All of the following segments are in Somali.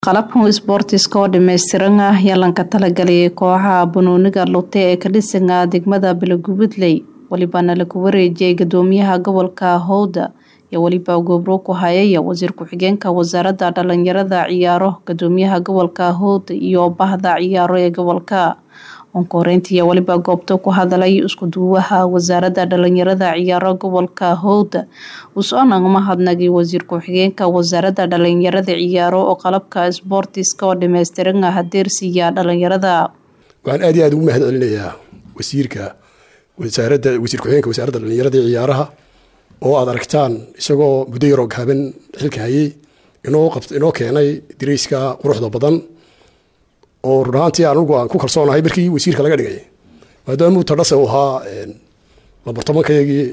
qalabkan isboortiska oo dhammaystiran ah ayaa lanka talagaliyay kooxaha banooniga lute ee ka dhisan degmada balagubadley welibana lagu wareejiyay gudoomiyaha gobolka howda iyo weliba gobro ku hayaya wasiir ku-xigeenka wasaaradda dhalinyarada ciyaaro gudoomiyaha gobolka howda iyo bahda ciyaaro ee gobolka onkoreyntiiyo weliba goobta ku hadalay iskuduwaha wasaaradda dhalinyarada ciyaaro gobolka howda usoonag mahadnagay wasiir ku-xigeenka wasaaradda dhalinyarada ciyaaro oo qalabka isboortiska oo dhammaystiran ah hadeersiiya dhalinyarada waxaan aad iyo aad ugu mahad celinayaa wasiirka wasaaradda wasiir ku-xigeenka wasaaradda dhalinyarada iyo ciyaaraha oo aad aragtaan isagoo muddo yaroo gaaban xilka hayay inoo qabt inoo keenay dirayska quruxda badan oo run ahaantii anugu aan ku kalsoonahay markii wasiirka laga dhigay maadaamuu tadhase u ahaa lambar tobankayagii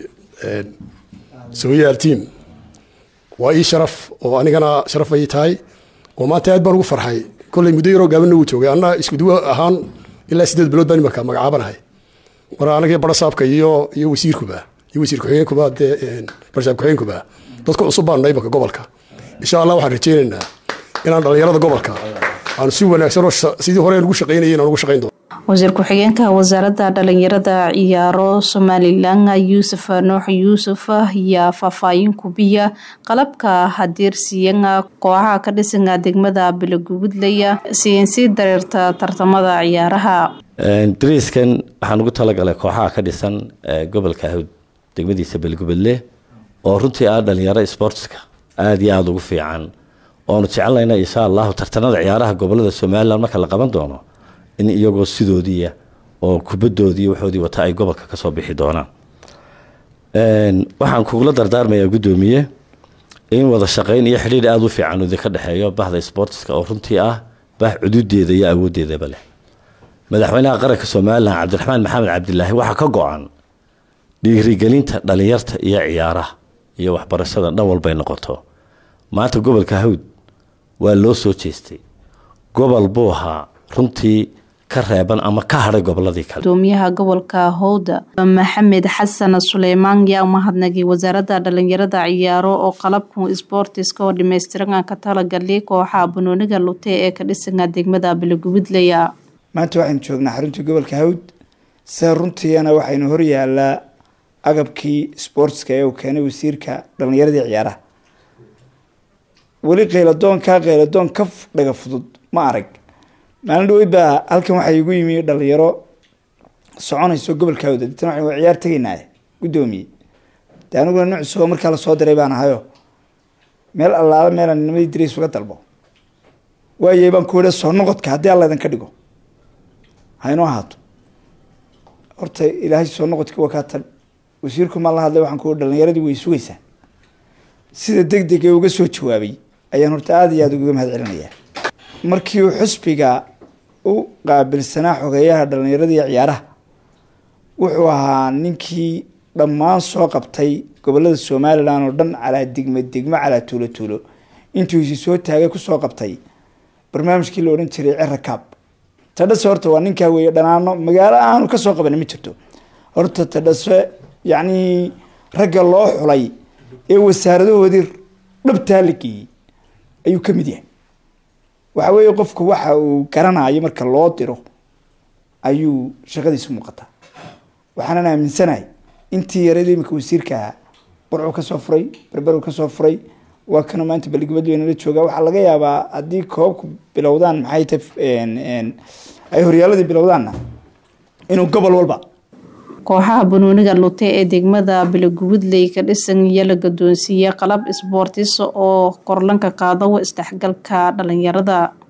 sooyaal team waa ii sharaf oo anigana sharaf ay tahay oo maanta aad baan ugu farxay kolley muddo yaroo gaabanna wuu joogay anna iskuduwo ahaan ilaa sideed bilood baan imarka magacaabanahay mar anagii barasaabka iyo iyo wasiirkuba iyo wasiir ku-xigeenkuba dee barasaab ku-xigeenkuba dadka cusub baan nahay imarka gobolka insha allah waxaan rajaynaynaa inaan dhalinyarada gobolka aan si wanaagsan oo sidii hore ugu shaqeynayay inaan ugu shaqeyn doono wasiir ku-xigeenka wasaaradda dhalinyarada ciyaaro somalilan yuusuf nuux yuusuf ayaa faahfaahin kubiya qalabka hadeersiiyan kooxaha ka dhisan degmada balagubadley siinsii dareerta tartamada ciyaaraha dariiskan waxaan ugu talagalay kooxaha ka dhisan gobolka hawd degmadiisa balgubadle oo runtii ah dhalinyaro sportska aada iyo aada ugu fiican oonu jecelnayna insha allahu tartanada ciyaaraha gobolada somalilan marka la qaban doono in iyagoo sidoodiia oo kubadoodii waxoodii wata ay gobolka kasoo bixi doonaan waxaan kugula dardaarmayaa guddoomiye in wada shaqeyn iyo xidhiir aada u fiican idinka dhexeeyo bahda sportiska oo runtii ah bah cududeeda iyo awoodeedaba leh madaxweynaha qaranka somalilan cabdiraxmaan maxamed cabdilaahi waxaa ka go-an dhiirigelinta dhalinyarta iyo ciyaaraha iyo waxbarashada dhan walbay noqoto maanta gobolka hawd waa loo soo jeestay gobol buu ahaa runtii ka reeban ama ka hadhay goboladii kale gudoomiyaha gobolka howda maxamed xasan suleymaan yaa umahadnagay wasaaradda dhalinyarada ciyaaro oo qalabkan isboortiska oo dhammaystiran ka talagalay kooxaha banooniga lute ee ka dhisan degmada balagubadleya maanta waxaynu joognaa xaruntii gobolka hawd sida runtiina waxaynu horyaalaa agabkii sportska ee uu keenay wasiirka dhalinyaradii ciyaaraha weli qayladoonkaa qayladoon ka dhaga fudud ma arag maalin dhaweyd baa halkan waxaa igu yimi dhalinyaro soconayso gobolka hawd deetana waxaynu waa ciyaar tegaynaaye guddoomiye dee aniguna nin cusub oo markaa lasoo diray baan ahayo meel allaala meelaan nimadii dirays uga dalbo waayay baan ku wada soo noqodka haddii alla idinka dhigo haynoo ahaato horta ilaahay soo noqodkii waa kaa tan wasiirku maan la hadlay waxaan ku dhalinyaradii way sugaysaa sida deg deg ee uga soo jawaabay ayaan horta aada iyo aada ugaga mahad celinayaa markii uu xusbiga u qaabilsanaa xogeeyaha dhalinyaradii ciyaaraha wuxuu ahaa ninkii dhammaan soo qabtay gobolada somalilan oo dhan calaa degme degmo calaa tuulo tuulo intuu isi soo taagay kusoo qabtay barnaamijkii la odhan jiray cerakaab tadhase horta waa ninkaa weeye dhanaano magaalo aanu kasoo qaban ma jirto horta tadhase yacnii ragga loo xulay ee wasaaradahoodii dhabtaa la geeyey ayuu ka mid yahay waxa weeye qofku waxa uu garanayo marka loo diro ayuu shaqadiisu muuqataa waxaanan aaminsanahay intii yarada imika wasiirka ahaa burcuu kasoo furay berberu kasoo furay waa kana maanta baligubadweyne la jooga waxaa laga yaabaa haddii koobku bilowdaan maxay ta ay horyaaladii bilowdaanna inuu gobol walba kooxaha banooniga lute ee degmada balagubadley ka dhisan iyo la gadoonsiiyey qalab isboortis oo korlanka qaado isdhexgalka dhalinyarada